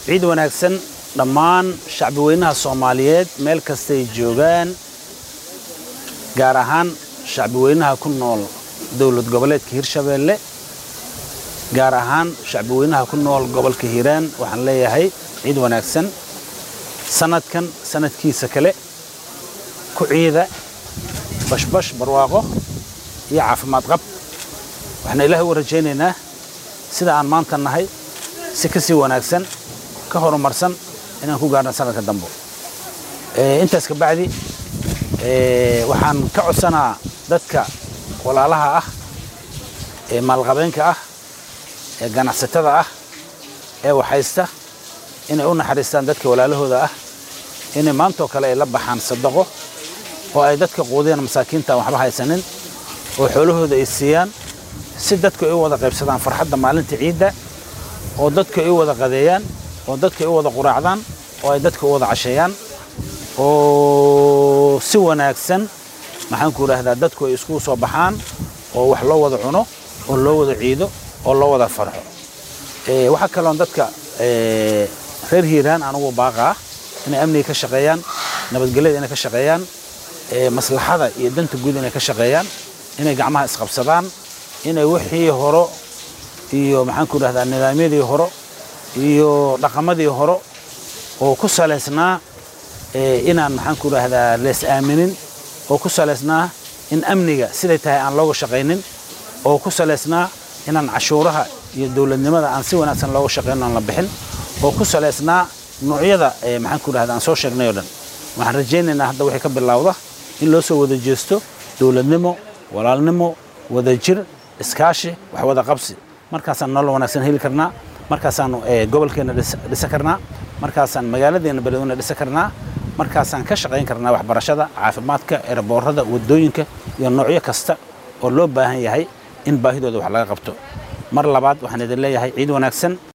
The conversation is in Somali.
ciid wanaagsan dhammaan shacbi weynaha soomaaliyeed meel kastay joogaan gaar ahaan shacbi weynaha ku nool dowlad goboleedka hirshabeelle gaar ahaan shacbi weynaha ku nool gobolka hiiraan waxaan leeyahay ciid wanaagsan sanadkan sanadkiisa kale ku ciida bashbash barwaaqo iyo caafimaad qab waxaan ilaahay u rajaynaynaa sida aan maanta nahay si ka sii wanaagsan ka horumarsan inaan ku gaarno sanadka dambo intaas ka bacdi waxaan ka codsanaa dadka walaalaha ah ee maalqabeenka ah ee ganacsatada ah ee waxhaysta inay u naxariistaan dadka walaalahooda ah inay maantoo kale ay la baxaan sadaqo oo ay dadka quudiyaan masaakiinta aan waxba haysanin oo xoolahooda ay siiyaan si dadku ay u wada qaybsadaan farxadda maalinta ciidda oo dadku ay u wada qadeeyaan oo dadku ay u wada quraacdaan oo ay dadka u wada casheeyaan oo si wanaagsan maxaan ku idhaahdaa dadku ay iskugu soo baxaan oo wax loo wada cuno oo loo wada ciido oo loo wada farxo waxaa kaloon dadka reer hiiraan anugu baaqaa inay amniga ka shaqeeyaan nabadgelyada inay ka shaqeeyaan maslaxada iyo danta guud inay ka shaqeeyaan inay gacmaha isqabsadaan inay wixii horo iyo maxaan ku idhahdaa nidaamyadii horo iyo dhaqamadii horo oo ku salaysnaa inaan maxaan ku idhahdaa lees aaminin oo ku salaysnaa in amniga siday tahay aan looga shaqaynin oo ku salaysnaa inaan cashuuraha iyo dowladnimada aan si wanaagsan looga shaqayno aan la bixin oo ku salaysnaa noocyada maxaan ku idhahdaa aan soo sheegnay oo dhan waxaan rajaynaynaa hadda wixii ka bilowda in loo soo wada jeesto dowladnimo walaalnimo wadajir iskaashi wax wada qabsi markaasaan nolol wanaagsan heli karnaa markaasaanu gobolkeenna dhisa karnaa markaasaan magaaladeenna beledweyne dhisa karnaa markaasaan ka shaqayn karnaa waxbarashada caafimaadka eraboorada wadooyinka iyo noocyo kasta oo loo baahan yahay in baahidooda wax laga qabto mar labaad waxaan idin leeyahay ciid wanaagsan